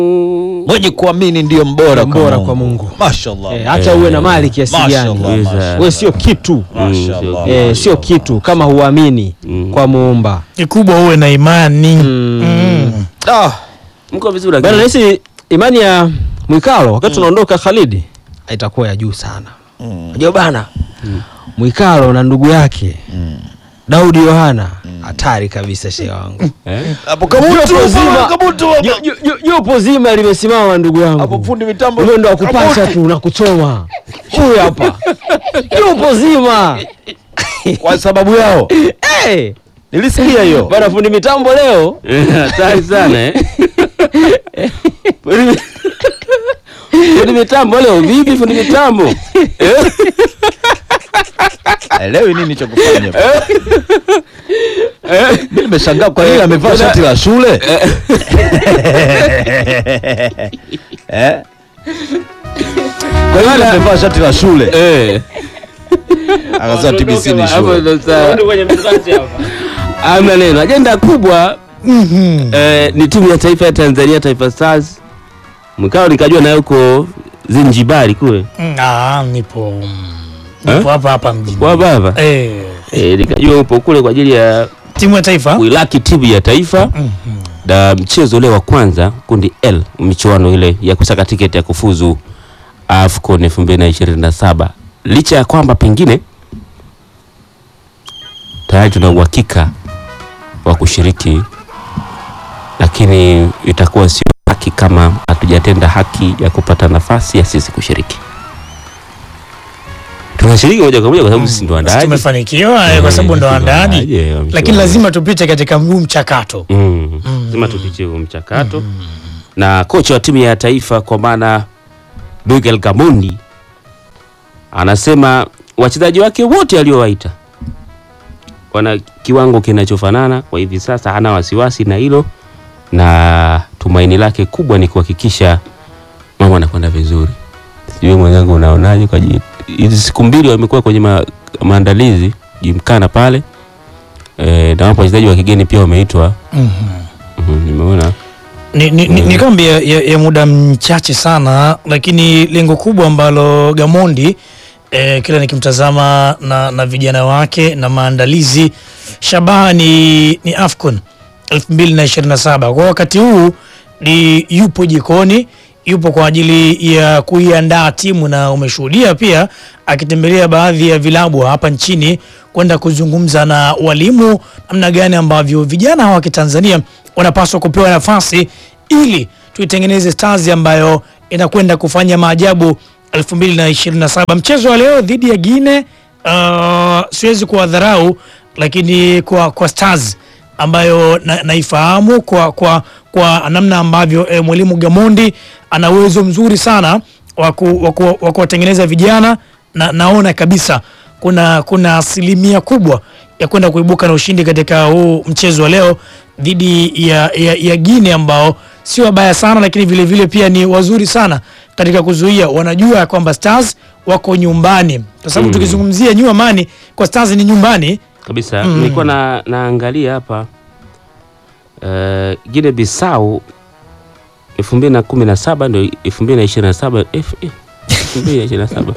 mwenye kuamini ndiyo mbora, Mbora kwa Mungu. Mashallah. Eh, hata uwe na mali kiasi Mashallah, gani, mashallah. wewe sio kitu Mashallah. eh, sio kitu kama huamini kwa muumba. kikubwa uwe na imani Mm. Ah, Mko vizuri Bana, lakini. nahisi imani ya Mwikalo wakati tunaondoka Khalidi itakuwa ya juu sana. Unajua bana, Mwikalo na ndugu yake Daudi Yohana hatari kabisa, shehe wangu. Eh? hapo Jopo kabutu zima- kabutu Jo- jo- jo- Jopo zima limesimama ndugu hapo yangu, fundi mitambo wewe ndo akupasha kabutu. tu na kuchoma huyu hapa, jopo zima kwa sababu yao hey! nilisikia hiyo Bana, fundi mitambo leo Hatari sana eh. Fundi- Fundi mitambo leo vipi fundi mitambo? elewi nini cha kufanya mimi nimeshangaa kwa nini amevaa shati la shule Eh? kwa nini amevaa shati la shule Eh. akasema TBC ni Hapo shule ndo sawa. Hamna neno. Ajenda kubwa eh, ni timu ya taifa ya Tanzania Taifa Stars. Mkao nikajua nayo uko Zinjibari kule. Mm, ah, nipo nipo hapa hapa mjini Kwa baba. eh, Eh, nikajua upo kule kwa ajili ya timu ya taifa kuilaki timu ya taifa na mchezo ule wa kwanza kundi L michuano ile ya kusaka tiketi ya kufuzu AFCON 2027 licha ya kwamba pengine tayari tuna uhakika wa kushiriki, lakini itakuwa sio haki kama hatujatenda haki ya kupata nafasi ya sisi kushiriki. Tunashiriki moja kwa moja kwa sababu sisi ndo waandaaji. tumefanikiwa eh, kwa sababu ndo waandaaji, Yeah, wameshauri. lakini lazima tupite katika mguu mchakato. Mm. lazima tupitie huo mchakato na kocha wa timu ya taifa kwa maana Miguel Gamondi anasema wachezaji wake wote aliowaita wana kiwango kinachofanana kwa hivi sasa, hana wasiwasi na hilo, na tumaini lake kubwa ni kuhakikisha mambo anakwenda vizuri. Sijui mwenzangu unaonaje? Kwa ji- hizi siku mbili wamekuwa kwenye ma, maandalizi jimkana pale e, na wapo wachezaji wa kigeni pia wameitwa Mhm, nimeona Ni, ni, ni, ni kambi ya, ya, ya muda mchache sana, lakini lengo kubwa ambalo Gamondi eh, kila nikimtazama na, na vijana wake na maandalizi shabaha ni, ni AFCON 2027 kwa wakati huu ni yupo jikoni, yupo kwa ajili ya kuiandaa timu, na umeshuhudia pia akitembelea baadhi ya vilabu hapa nchini kwenda kuzungumza na walimu namna gani ambavyo vijana hawa wa Kitanzania wanapaswa kupewa nafasi ili tuitengeneze Stars ambayo inakwenda kufanya maajabu 2027. Mchezo wa leo dhidi ya Guinea, uh, siwezi kuwadharau, lakini kwa, kwa Stars ambayo na, naifahamu kwa, kwa, kwa namna ambavyo eh, mwalimu Gamondi ana uwezo mzuri sana wa ku- wa ku- wa kuwatengeneza vijana na, naona kabisa kuna kuna asilimia kubwa ya kwenda kuibuka na ushindi katika huu mchezo wa leo dhidi ya, ya, ya Guinea ambao sio wabaya sana, lakini vile vile pia ni wazuri sana katika kuzuia. Wanajua ya kwamba Stars wako nyumbani, kwa sababu tukizungumzia New Amani kwa Stars ni nyumbani. kabisa. Nilikuwa na naangalia hapa uh, Guinea Bissau 2017 ndio 2027 F- eh, 2027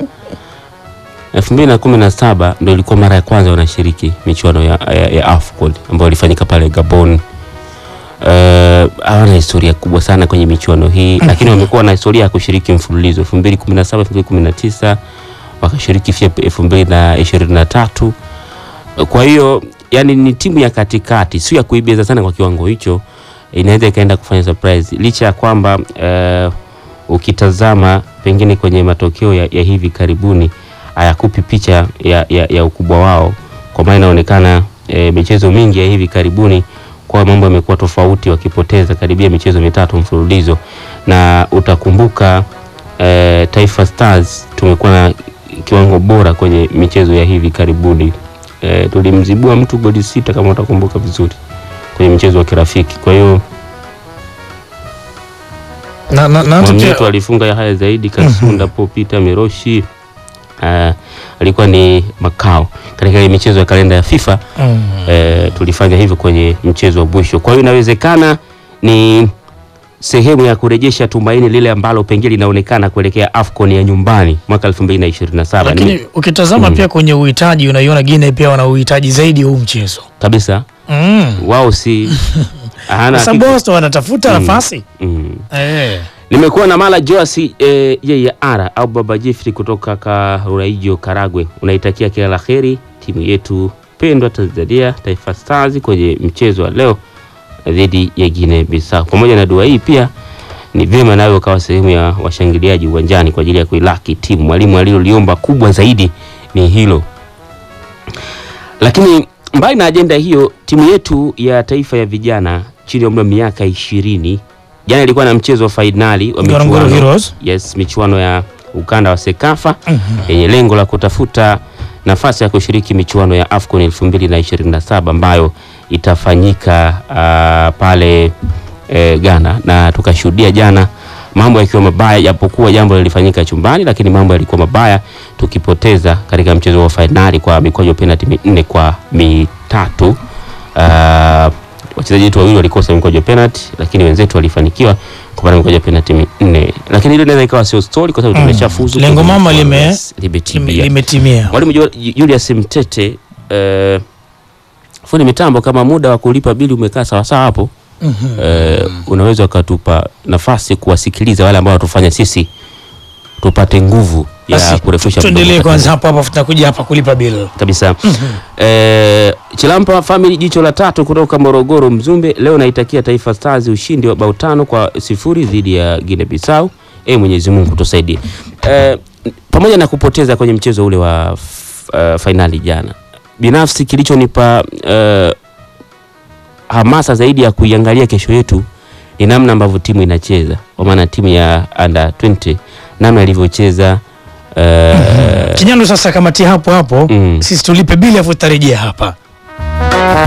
2017 ndio ilikuwa mara ya kwanza wanashiriki michuano ya, ya, ya AFCON ambayo ilifanyika pale Gabon. Uh, hawana historia kubwa sana kwenye michuano hii lakini wamekuwa na historia ya kushiriki mfululizo 2017 2019 wakashiriki pia 2023 kwa hiyo yani ni timu ya katikati, sio ya kuibeza sana kwa kiwango hicho, inaweza ikaenda kufanya surprise, licha ya kwamba eh, ukitazama pengine kwenye matokeo ya, ya hivi karibuni hayakupi picha ya, ya, ya ukubwa wao, kwa maana inaonekana eh, michezo mingi ya hivi karibuni kwa mambo yamekuwa tofauti, wakipoteza karibia michezo mitatu mfululizo, na utakumbuka eh, Taifa Stars tumekuwa na kiwango bora kwenye michezo ya hivi karibuni. E, tulimzibua mtu goli sita kama utakumbuka vizuri kwenye mchezo wa kirafiki. Kwa hiyo na, na, na hata pia- Mwamnyeto alifunga ya haya zaidi, Kasunda Po Peter Miroshi uh, alikuwa ni makao katika ile michezo ya kalenda ya FIFA Mm. eh, tulifanya hivyo kwenye mchezo wa mwisho. Kwa hiyo inawezekana ni sehemu ya kurejesha tumaini lile ambalo pengine linaonekana kuelekea AFCON ya nyumbani mwaka 2027 lakini Ni- ukitazama Mm. pia kwenye uhitaji unaiona Guinea pia wana uhitaji zaidi huu mchezo kabisa mm. wao si hana kwa sababu kitu- wao ndo wanatafuta Mm. nafasi mm. eh. nimekuwa na mala joasi eh, yeye ara au baba jeffrey kutoka karuraijo karagwe unaitakia kila la heri timu yetu pendwa tanzania taifa stars kwenye mchezo wa leo dhidi ya guinea bissau pamoja na dua hii pia ni vyema nawe ukawa sehemu ya washangiliaji uwanjani kwa ajili ya kuilaki timu mwalimu aliloliomba kubwa zaidi ni hilo lakini mbali na ajenda hiyo timu yetu ya taifa ya vijana chini ya umri wa miaka ishirini jana ilikuwa na mchezo wa fainali wa Ngorongoro michuano, Heroes. yes, michuano ya ukanda wa sekafa yenye lengo la kutafuta nafasi ya kushiriki michuano ya AFCON 2027 ambayo itafanyika uh, pale eh, Ghana na tukashuhudia jana mambo yakiwa mabaya, japokuwa jambo lilifanyika chumbani, lakini mambo yalikuwa mabaya, tukipoteza katika mchezo wa fainali kwa mikwaju ya penalti minne kwa mitatu. Uh, wachezaji wetu wawili walikosa mikwaju ya penalti, lakini wenzetu walifanikiwa kupata mikwaju ya penalti minne, lakini ile inaweza ikawa sio story kwa sababu Mm. tumeshafuzu. Lengo kwenye mama michuano, lime- yes, limetimia. Lime- limetimia Mwalimu Ju- Julius Mtete eh, fundi mitambo, kama muda wa kulipa bili umekaa sawasawa hapo Mhm. eh, unaweza ukatupa nafasi kuwasikiliza wale ambao watufanya sisi tupate nguvu ya Basi, kurefusha tuendelee mdomo. kwanza hapo hapo tutakuja hapa kulipa bill kabisa. Eh, Chilampa Family jicho la tatu kutoka Morogoro Mzumbe, leo naitakia Taifa Stars ushindi wa bao tano kwa sifuri dhidi ya Guinea Bissau. E, Mwenyezi Mungu tusaidie. Eh, pamoja na kupoteza kwenye mchezo ule wa f- eh, fainali jana, binafsi kilichonipa eh, hamasa zaidi ya kuiangalia kesho yetu ni namna ambavyo timu inacheza, kwa maana timu ya under 20 namna ilivyocheza eh, Kinyando sasa kamati hapo hapo mm. sisi tulipe bili afu tutarejea hapa